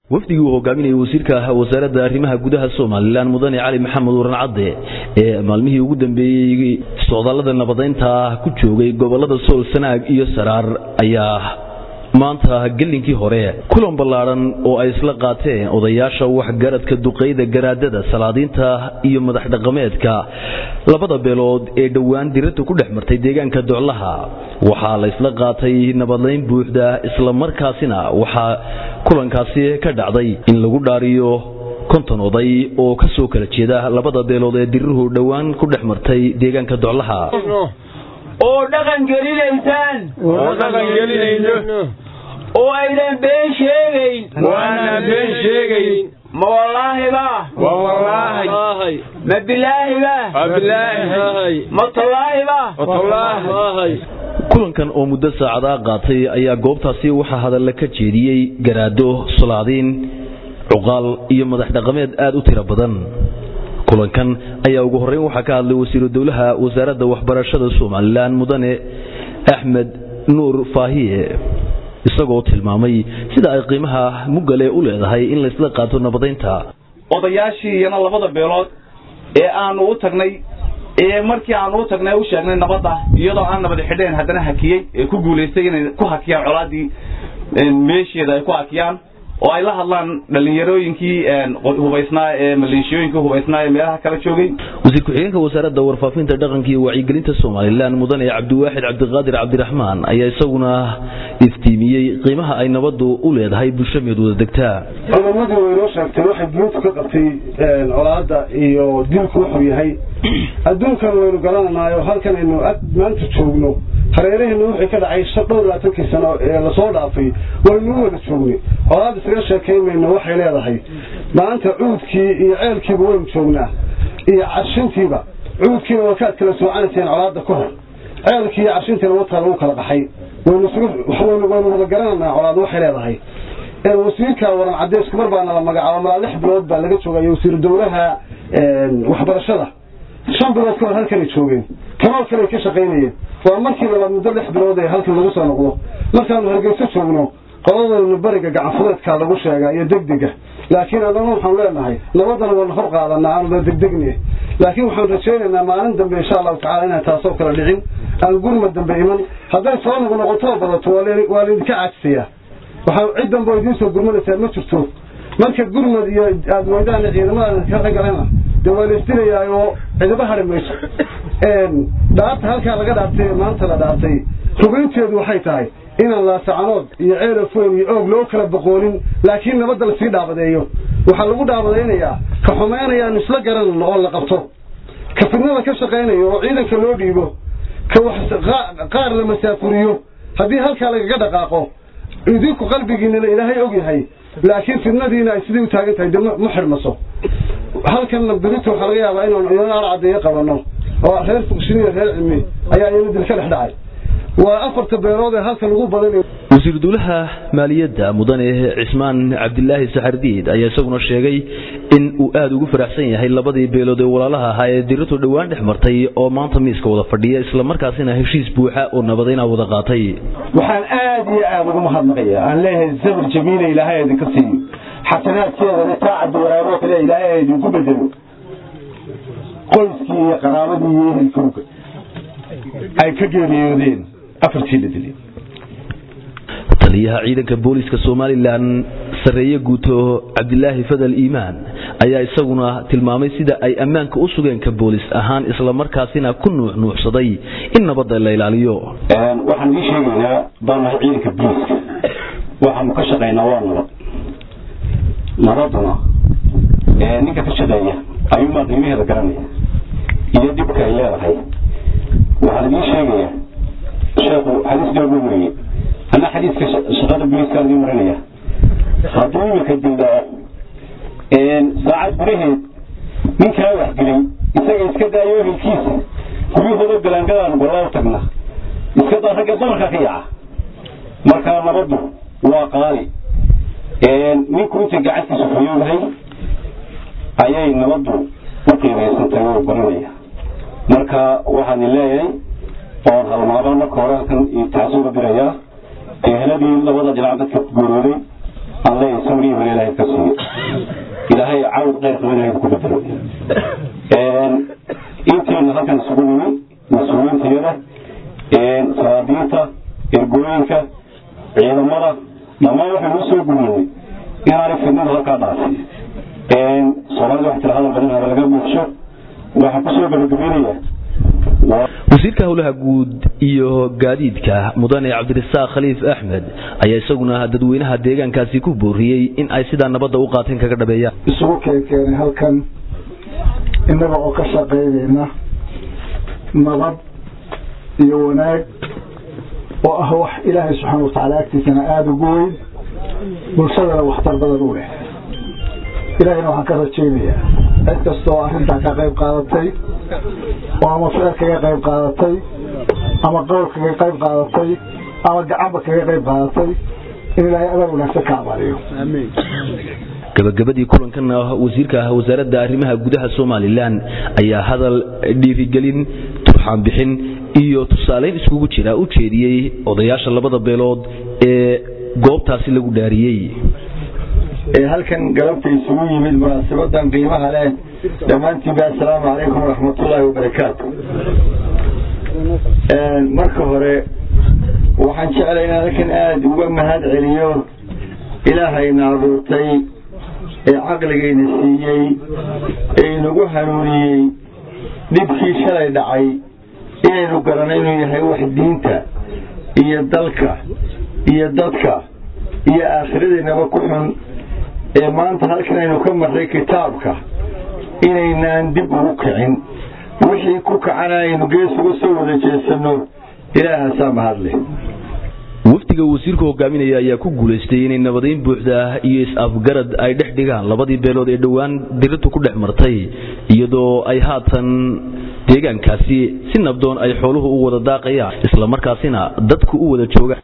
wafdigii uu hogaaminayay wasiirka wasaaradda arrimaha gudaha somalilan mudane cali maxamed waran cadde ee maalmihii ugu dambeeyey socdaallada nabadaynta ku joogay gobolada sool sanaag iyo saraar ayaa maanta gelinkii hore kulan ballaadhan oo ay isla qaateen odayaasha waxgaradka duqayda garaadada salaadiinta iyo madax dhaqameedka labada beelood ee dhowaan dirirta ku dhex martay deegaanka doclaha waxaa la isla qaatay nabadlayn buuxda islamarkaasina waxaa kulankaasi ka dhacday in lagu dhaariyo konton oday oo ka soo kala jeeda labada beelood ee diriruhu dhowaan ku dhex martay deegaanka doclaha oo dhaqan gelinaysaan oo dhaqan gelinayno oo aydan been sheegayn waana been sheegayn ma wallaahiba waa wallaahi ma bilaahiba waa bilaahi ma tallaahiba watallaahi kulankan oo muddo saacadaa qaatay ayaa goobtaasi waxaa hadalla ka jeediyey garaado solaadiin cuqaal iyo madax dhaqameed aad u tiro badan kulankan ayaa ugu horreyn waxaa ka hadlay wasiiru dowlaha wasaaradda waxbarashada somalilan mudane axmed nuur faahiye isagoo tilmaamay sida ay qiimaha mugale u leedahay in laysla qaato nabadaynta odayaashii iyana labada beelood ee aanu u tagnay ee markii aanu u tagnay u sheegnay nabadda iyadoo aan nabad xidheen haddana hakiyey ee ku guulaystay inay ku hakiyaan colaadii meesheeda ay ku hakiyaan oo ay la hadlaan dhallinyarooyinkii hubaysnaa ee maleeshiyooyinkii hubaysnaa ee meelaha kala joogay wasiir ku-xigeenka wasaaradda warfaafinta dhaqanka iyo wacyigelinta somalilan mudane cabdiwaaxid cabdiqaadir cabdiraxmaan ayaa isaguna iftiimiyey qiimaha ay nabaddu u leedahay bulsho meed wada degtaa culamadii way inoo sheegtay waxay diintu ka qabtay colaadda iyo dilku wuxuu yahay adduunkan waynu garananaayo halkan aynu maanta joogno hareeraheena wixii ka dhacay dhowr labaatankii sano ee lasoo dhaafay waynu u wada joognay colaad isaga sheekaynmayno waxay leedahay maanta cuudkii iyo ceelkiiba waynu joognaa iyo carshintiiba cuudkiina waa kaad kala soocanayseen colaadda ka hor ceelkii iyo carshintiina wataa lagu kala baxay waynu wada garananaa colaad waxay leedahay wasiirka waran cadeysku mar baana la magacaabo malaa lix bilood baa laga joogaya wasiiru dowlaha waxbarashada shan bilood ka hor halkanay joogeen kanoo kale ka shaqaynayeen waa markii labaad muddo lix bilood ee halkan lagu soo noqdo markaanu hargeyso joogno qoladaynu beriga gacanfudeedkaa lagu sheegaa iyo degdega laakiin adana waxaanu leenahay nabadana waana hor qaadanaa aanuna degdegne laakiin waxaan rajaynaynaa maalin dambe insha allahu tacala inaan taasoo kale dhicin aan gurma dambe iman hadday soo noq noqotoo badato waa laydinka caajisayaa waxaa cid dambe oo idiin soo gurmanaysaa ma jirto marka gurmad iyo aada weydaan ciidamada ka ragalena dee waa laisdilayaa oo cidiba hari mayso dhaarta halkaa laga dhaartay ee maanta la dhaartay rubaynteedu waxay tahay inaan laasacanood iyo ceelafoyn iyo oog loo kala boqoonin laakiin nabadda lasii dhaabadeeyo waxaa lagu dhaabadaynayaa ka xumaynayaanu isla garanano oo la qabto ka fidnada ka shaqaynayo oo ciidanka loo dhiibo ka wax qaar la masaafuriyo haddii halkaa lagaga dhaqaaqo idinku qalbigiinana ilaahay og yahay laakiin fidnadiina ay sidii u taagan tahay dee ma xidhmaso halkanna berita waxaa laga yaabaa inaanu iyana arcadeeyo qabanno oo reer fuqshiniya reer cilmi ayaa iyana dil ka dhex dhacay waa afarta beelood ee halkan ugu badan wasiiru dowlaha maaliyadda mudane cismaan cabdilaahi saxardiid ayaa isaguna sheegay in uu aada ugu faraxsan yahay labadii beelood ee walaalaha ahaa ee diratu dhowaan dhex martay oo maanta miiska wada fadhiya islamarkaasina heshiis buuxa oo nabadayna wada qaatay waxaan aada iyo aada ugu mahadnaqaya aan leeyahay sabir jamiila ilaahay idinka siiyo xasanaadkeedana saacadda waraaboo kale ilaahay idinku bedelo qoyskii iyo qaraabadii iyo ehelkowga ay ka geeriyoodeen afartii la dilay taliyaha ciidanka booliska somalilan sarreeye guuto cabdilaahi fadal iimaan ayaa isaguna tilmaamay sida ay ammaanka u sugeen ka boolis ahaan islamarkaasina ku nuuxnuuxsaday in nabadda la ilaaliyo waxaan ii sheegaynaa baanahay ciidanka booliska waxaanu ka shaqaynaa waa nabad nabaduna ninka ka shaqeeya ayuunbaa qiimaheeda garanaya iyo dhibka ay leedahay waxaan ii sheegayaa sheekhu xadiis dooga weeye ama xadiiska shaqada booliiskaan idiin marinaya hadduu imika dildao saacad gudaheed ninkaa waxgelay isaga iska daayo ehelkiisa guryahooda galaangadaan gollaa u tagna iska daa ragga damarkaa ka yaca markaa nabaddu waa qaali ninku intay gacantiisa fayoodahay ayay nabaddu u qiimaysantahay oo baranaya marka waxaan leeyahay oon halmaaba marka hore halkan taasi uga dirayaa eheladii labada dhinac dadka ku geerooday aan leeyahay sawrihiiba ilaahay ka siiyo ilaahay cawd qeyr qaba ilaahay ku bedelo intiina halkan isugu nimi mas-uuliyiintayada salaadiinta ergooyinka ciidamada dhammaan waxaynu u soo gudnay inaanay fidnada halkaa dhaafin soomaalida wax tira hadal badan haba laga buuxsho waxaan kusoo gabagabeynaya wasiirka howlaha guud iyo gaadiidka mudane cabdirasaaq khaliif axmed ayaa isaguna dadweynaha deegaankaasi ku booriyey in ay sidaa nabadda u qaateen kaga dhabeeyaan isugu keenkeenay halkan innaga oo ka shaqaynayna nabad iyo wanaag oo ah wax ilaahay subxaana watacaala agtiisana aada ugu weyn bulshadana waxtar badan u leh ilaahayna waxaan ka rajaynayaa cid kasta oo arrintaa ka qayb qaadatay oo ama ficil kaga qayb qaadatay ama qowl kaga qayb qaadatay ama gacanba kaga qayb qaadatay in ilaahay abaal wanaagsan ka abaaliyo gabagabadii kulankan wasiirka wasaaradda arrimaha gudaha somalilan ayaa hadal dhiirigelin turxaan bixin iyo tusaaleyn iskugu jira u jeediyey odayaasha labada beelood ee goobtaasi lagu dhaariyey halkan galabta isugu yimid munaasabadan qiimaha leh dhammaantiinba assalaamu calaykum waraxmatullaahi wabarakaatu marka hore waxaan jeclay inaan halkan aada uga mahad celiyo ilaahayna abuurtay ee caqligayna siiyey ee inagu hanuuniyey dhibkii shalay dhacay inaynu garanno inuu yahay wax diinta iyo dalka iyo dadka iyo aakhiradiinaba ku xun ee maanta halkan aynu ka marray kitaabka inaynaan dib ugu kicin wixii ku kacana aynu gees uga soo wada jeesanno ilaahaasaa mahadleh wafdiga wasiirku hogaaminaya ayaa ku guulaystay inay nabadayn buuxda iyo is-afgarad ay dhex dhigaan labadii beelood ee dhowaan dirirtu ku dhex martay iyadoo ay haatan deegaankaasi si nabdoon ay xooluhu u wada daaqayaan islamarkaasina dadku u wada joogaan